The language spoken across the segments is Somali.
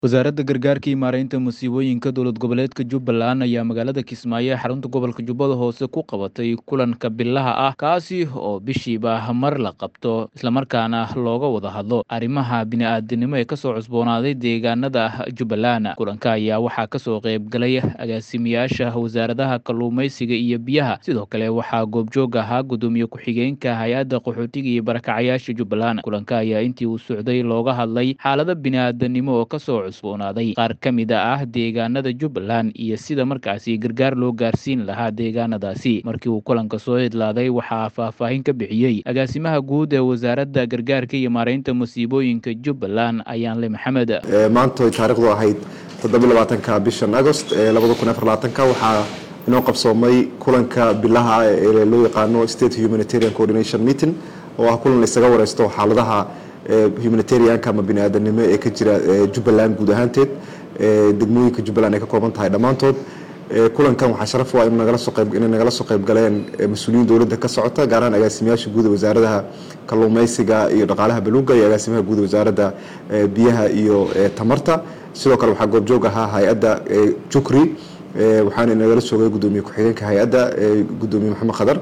wasaaradda gargaarka iyo maaraynta musiibooyinka dowlad goboleedka jubbaland ayaa magaalada kismaayo ee xarunta gobolka jubbada hoose ku qabatay kulanka bilaha ah kaasi oo bishiiba mar la qabto islamarkaana looga wada hadlo arrimaha bini-aadanimo ee kasoo cusboonaaday deegaanada jubbaland kulanka ayaa waxaa kasoo qeybgalay agaasimayaasha wasaaradaha kalluumeysiga iyo biyaha sidoo kale waxaa goobjoog ahaa gudoomiye ku-xigeenka hay-adda qaxootiga iyo barakacayaasha jubbaland kulanka ayaa intii uu socday looga hadlay xaalada bini-aadanimo oo kasoo cusboonaaday qaar ka mid ah deegaanada jubbaland iyo sida markaasi gargaar loo gaarsiin lahaa deegaanadaasi markii uu kulanka soo idlaaday waxaa faahfaahin ka bixiyey agaasimaha guud ee wasaaradda gargaarka iyo maaraynta musiibooyinka jubbaland ayaanle maxamed maanta ay taarikhdu ahayd toddobylabaatanka bishan agost ee labada kun afar labaatanka waxaa inoo qabsoomay kulanka bilaha ee loo yaqaano state humanitarian coordination meeting oo ah kulan isaga wareysto xaaladaha humanitarianka ama bini-aadanimo ee ka jira jubbaland guud ahaanteed degmooyinka jubbaland ay ka kooban tahay dhammaantood kulankan waxaa sharaf u ah inay nagala soo qayb galeen mas-uuliyiin dowladda ka socota gaar ahaan agaasimayaasha guud ee wasaaradaha kalluumeysiga iyo dhaqaalaha baluunga iyo agaasimaha guud ee wasaaradda biyaha iyo tamarta sidoo kale waxaa goobjoog ahaa hay-adda jukri waxaana nagala soogay gudoomiye ku-xigeenka hay-adda gudoomiye maxamed khadar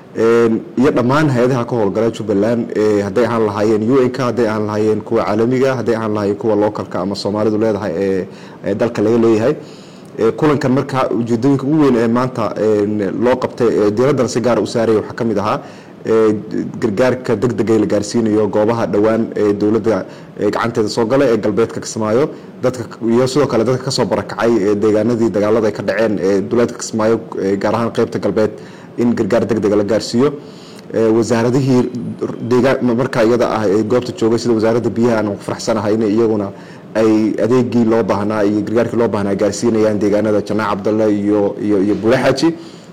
iyo dhammaan hay-adaha ka howlgala jubbaland hadday ahaan lahaayeen un-ka hadday ahaan lahaayeen kuwa caalamiga hadday ahaan lahaayeen kuwa localka ama soomaalidu leedahay ee dalka laga leeyahay kulankan marka ujeedooyinka ugu weyn ee maanta loo qabtay diiraddan si gaara u saaraya waxaa ka mid ahaa gargaarka deg dega la gaarsiinayo goobaha dhowaan ee dowladda gacanteeda soo gala ee galbeedka kismaayo dadka iyo sidoo kale dadka kasoo barakacay ee deegaanadii dagaalada ay ka dhaceen ee duleedka kismaayo gaar ahaan qeybta galbeed in gargaar deg dega la gaarsiiyo wasaaradihii markaa iyada ah ee goobta joogay sida wasaaradda biyaha aan ku faraxsanahay in iyaguna ay adeegii loo baahnaa iyo gargaarkii loo baahnaa gaarsiinayaan deegaanada janaac cabdalle iyo iyo iyo buulaxaaji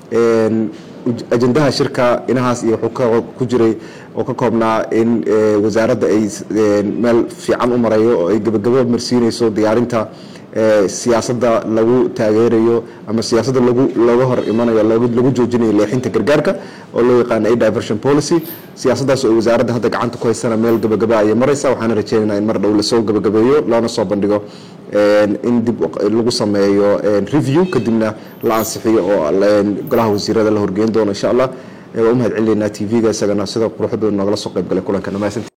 ajendaha shirka inahaas iyo wuxuu ku jiray oo ka koobnaa in wasaaradda ay meel fiican u marayo oo ay gebagabo marsiinayso diyaarinta siyaasadda lagu taageerayo ama siyaasadda lagu looga hor imanayo lagu joojinayo leexinta gargaarka oo loo yaqaana a diversion policy siyaasaddaas oo wasaaradda hadda gacanta ku haysana meel gebagaba ayay maraysa waxaana rajeynaynaa in mar dhow lasoo gebagabeeyo loona soo bandhigo in dib lagu sameeyo review kadibna la ansixiyo oo golaha wasiirada la horgeyn doono insha allah waa u mahad celinaynaa t v-ga isagana sida quruxda noogala soo qayb galay kulanka